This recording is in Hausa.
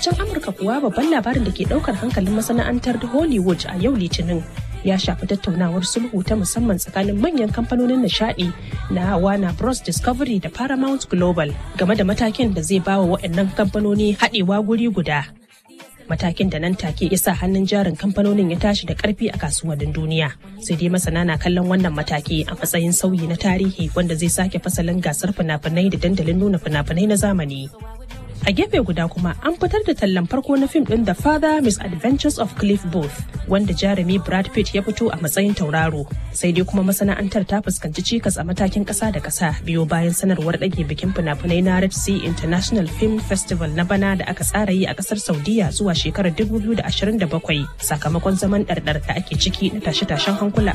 can Amurka kuwa babban labarin da ke daukar hankalin masana'antar Hollywood a yau Litinin ya shafi tattaunawar sulhu ta musamman tsakanin manyan kamfanonin nishadi na Warner Bros Discovery da Paramount Global game da matakin da zai bawa waɗannan kamfanoni haɗewa guri guda. Matakin da nan take ya sa hannun jarin kamfanonin ya tashi da ƙarfi a kasuwannin duniya. Sai dai masana na kallon wannan mataki a matsayin sauyi na tarihi wanda zai sake fasalin gasar fina-finai da dandalin nuna fina-finai na zamani. A gefe guda kuma an fitar da tallan farko na fim ɗin The Father Misadventures of Cliff Booth wanda jarumi Brad Pitt ya fito a matsayin tauraro. Sai dai kuma masana'antar ta fuskanci cikas a matakin ƙasa da ƙasa biyo bayan sanarwar ɗage bikin fina-finai na Red Sea International Film Festival na bana da aka tsara yi a ƙasar Saudiya zuwa shekarar 2027 sakamakon zaman ɗarɗar da ake ciki na tashe-tashen hankula